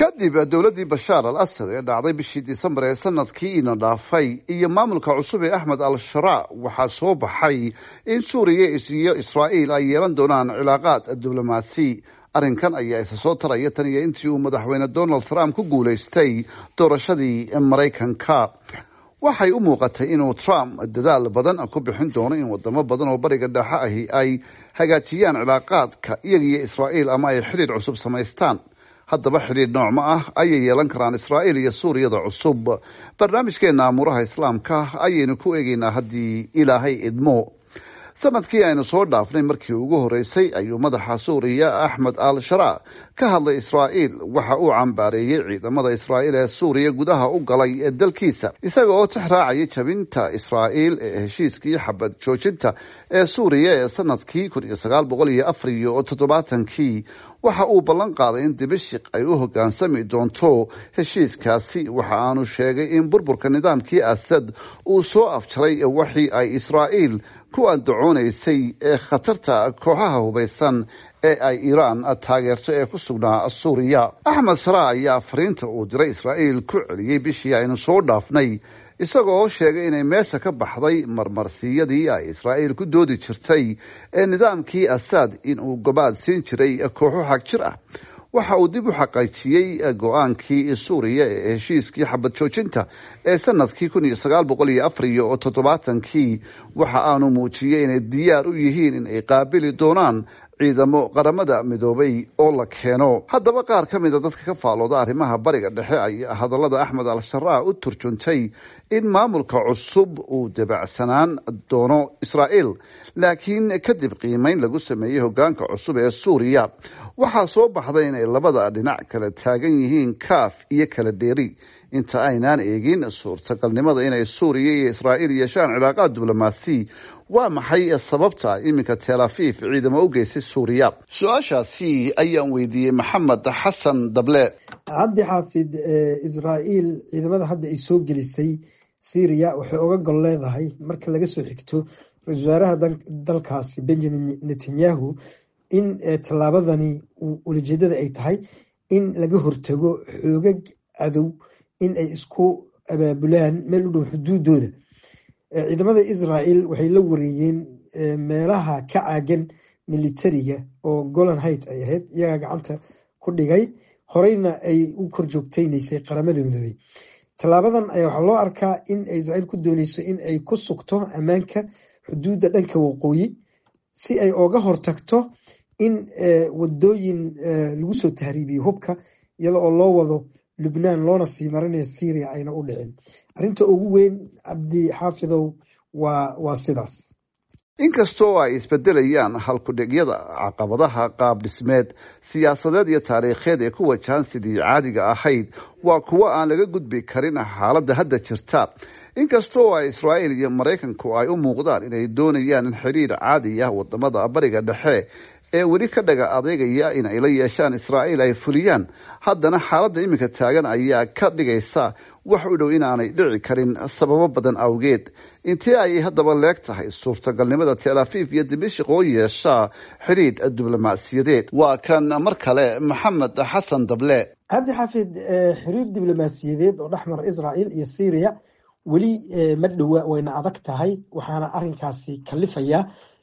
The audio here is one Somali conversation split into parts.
kadib dowladdii bashaar al asad ee dhacday bishii disembar ee sanadkii ina dhaafay iyo maamulka cusub ee axmed al sharaa waxaa soo baxay in suuriya iyo israa'iil ay yeelan doonaan cilaaqaad diblomaasi arrinkan ayaa isa soo taraya tan iyo intii uu madaxweyne donald trump ku guulaystay doorashadii maraykanka waxay u muuqatay inuu trump dadaal badan ku bixin doono in wadamo badan oo bariga dhexe ahi ay hagaajiyaan cilaaqaadka iyaga iyo israa'iil ama ay xidhiir cusub samaystaan haddaba xidhiir noocma ah ayay yeelan karaan israa'iil iyo suuriyada cusub barnaamijkeena amuuraha islaamka ayaynu ku eegeynaa haddii ilaahay idmo sanadkii aynu soo dhaafnay markii ugu horeysay ayuu madaxa suuriya axmed al sharaa ka hadlay israa'iil waxa uu cambaareeyey ciidamada israa'iil ee suuriya gudaha u galay ee dalkiisa isaga oo tix raacaya jabinta israa'iil ee heshiiskii xabad joojinta ee suuriya ee sanadkii kun iyo sagaal boqol iyo afar iyo toddobaatankii waxa uu ballan qaaday in dibishiq ay u hoggaansami doonto heshiiskaasi waxa aanu sheegay in burburka nidaamkii asad uu soo afjaray waxii ay israa'iil ku andacoonaysay ee khatarta kooxaha hubaysan ee ay iiraan taageerto ee ku sugnaa suuriya axmed sharaa ayaa fariinta uu diray israa'iil ku celiyey bishii aynu soo dhaafnay isaga oo sheegay inay meesha ka baxday marmarsiyadii ay israa'iil ku doodi jirtay ee nidaamkii asaad in uu gobaad siin jiray kooxo xag jir ah waxa uu dib u xaqiijiyey go-aankii suuriya ee heshiiskii xabad joojinta ee sanadkii kun iyo sagaal boqol iyo afar iyo toddobaatankii waxa aanu muujiyey inay diyaar u yihiin in ay qaabili doonaan ciidamo qaramada midoobay oo la keeno haddaba qaar ka mida dadka ka faalooda arrimaha bariga dhexe ayaa hadallada axmed al sharaa u turjuntay in maamulka cusub uu dabacsanaan doono israa'iil laakiin kadib qiimeyn lagu sameeyey hoggaanka cusub ee suuriya waxaa soo baxday inay labada dhinac kala taagan yihiin kaaf iyo kala dheeri inta aynaan eegin suurtagalnimada inay suuriya iyo israa'iil yeeshaan cilaaqaad diblomaasi waa maxay sababta iminka tel afiif ciidamo u geysay suuriya su-aashaasi ayaan weydiiyey maxamed xasan dable cabdi xaafid israa'iil ciidamada hadda ay soo gelisay syriya waxay oga gol leedahay marka laga soo xigto ra-isul wasaaraha dalkaasi benjamin netanyahu in tallaabadani ulajeedada ay tahay in laga hortago xoogag cadow in ay isku abaabulaan meel u dhow xuduudooda ciidamada israel waxay la wareeyeen meelaha ka caagan militariga oo golan height ay ahayd iyagaa gacanta ku dhigay horeyna ay u kor joogteyneysay qaramada midoobey tallaabadan ayaa waxaa loo arkaa in israel ku dooneyso in ay ku sugto ammaanka xuduudda dhanka waqooyi si ay oga hortagto in wadooyin lagu soo tahriibiyo hubka iyada oo loo wado lubnaan loona sii marinaya syria ayna u dhicin arrinta ugu weyn cabdi xaafidow waa waa sidaas inkastoo ay isbedelayaan halkudhigyada caqabadaha qaab dhismeed siyaasadeed iyo taariikheed ee ku wajahan sidii caadiga ahayd waa kuwo aan laga gudbi karin xaaladda hadda jirta inkastoo ay israa'iil iyo maraykanku ay u muuqdaan inay doonayaan in xidhiir caadi ah wadamada bariga dhexe ee weli ka dhaga adeegaya in ay la yeeshaan israa'iil ay fuliyaan haddana xaaladda iminka taagan ayaa ka dhigaysa wax u dhow inaanay dhici karin sababo badan awgeed intee ayay haddaba leeg tahay suurtagalnimada tel afiif iyo dimashik oo yeesha xidhiidh diblomaasiyadeed waa kan mar kale maxamed xasan dable cabdi xaafid xiriir diblomaasiyadeed oo dhexmar israa'iil iyo syriya weli ma dhowa wayna adag tahay waxaana arrinkaasi kalifaya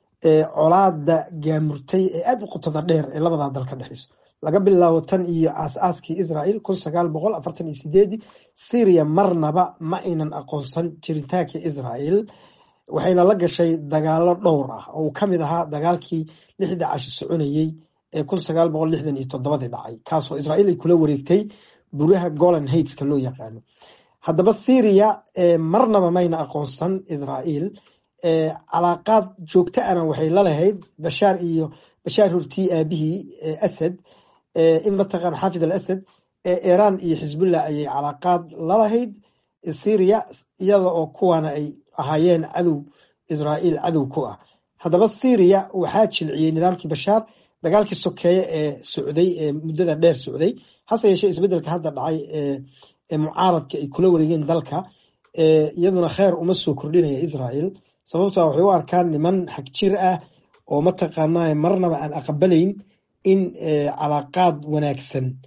colaada gaamurtay ee aada u qotada dheer ee labadaa dal ka dhexeyso laga bilaabo tan iyo aas-aaskii israel kun sagaal boqol afartan iyo sideedii syria marnaba ma aynan aqoonsan jiritaanka israel waxayna la gashay dagaalo dhowr ah oo uu kamid ahaa dagaalkii lixda cashi soconayey ee kun sagaal boqol lixdan iyo toddobadii dhacay kaasoo israel ay kula wareegtay buraha golan haiteska loo yaqaano haddaba syria marnaba mayna aqoonsan israel calaaqaad joogto ana waxay lalahayd bashaar iyo bashaar hortii aabihii asad in mataqaan xaafid al asad iiraan iyo xisbullah ayay calaaqaad lalahayd syria iyada oo kuwaana ay ahaayeen cadow israa'iil cadow ku ah haddaba syria waxaa jilciyey nidaamkii bashaar dagaalkii sokeeye ee socday ee muddada dheer socday hase yeeshee isbedelka hadda dhacay ee mucaaradka ay kula wareegeen dalka iyaduna kheer uma soo kordhinaya israel sababta waxay u arkaan niman xagjir ah oo mataqaanaa marnaba aan aqbalayn in calaaqaad wanaagsan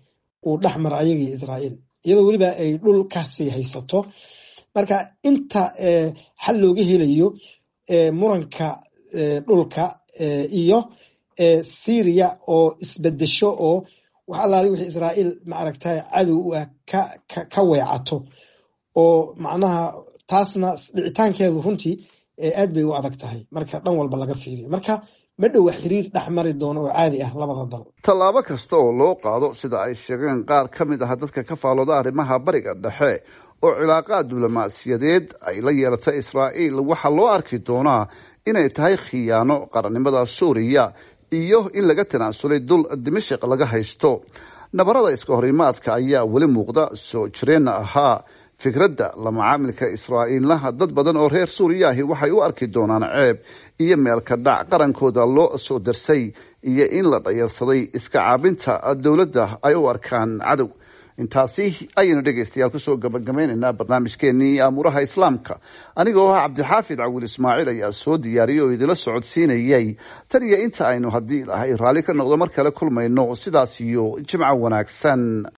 uu dhex mara ayaga iyo israa'iil iyadoo weliba ay dhul kasii haysato marka inta xal looga helayo muranka dhulka iyo syria oo isbedesho oo wax allaali wixii israa'iil maaragtay cadow u ah ka weecato oo macnaha taasna dhicitaankeedu runtii aad bay u adag tahay marka dhan walba laga fiiriyo marka ma dhowa xiriir dhex mari doono oo caadi ah labada dal tallaabo kasta oo loo qaado sida ay sheegeen qaar ka mid ah dadka ka faalooda arrimaha bariga dhexe oo cilaaqaad diblomaasiyadeed ay la yeelata israa'iil waxaa loo arki doonaa inay tahay khiyaano qarannimada suuriya iyo in laga tanaasulay dul dimashik laga haysto nabarada iska horimaadka ayaa weli muuqda soo jireenna ahaa fikradda la macaamilka israa'iillaha dad badan oo reer suuriya ahi waxay u arki doonaan ceeb iyo meelka dhac qarankooda loo soo darsay iyo in la dhayarsaday iska caabinta dowladda ay u arkaan cadow intaasi ayaynu dhegaystayaal kusoo gabagabaynaynaa barnaamijkeenii aamuraha islaamka anigoo ah cabdixaafid cawil ismaaciil ayaa soo diyaariyay oo idila socodsiinayay tan iyo inta aynu haddii ilahay raalli ka noqdo mar kale kulmayno sidaas iyo jimco wanaagsan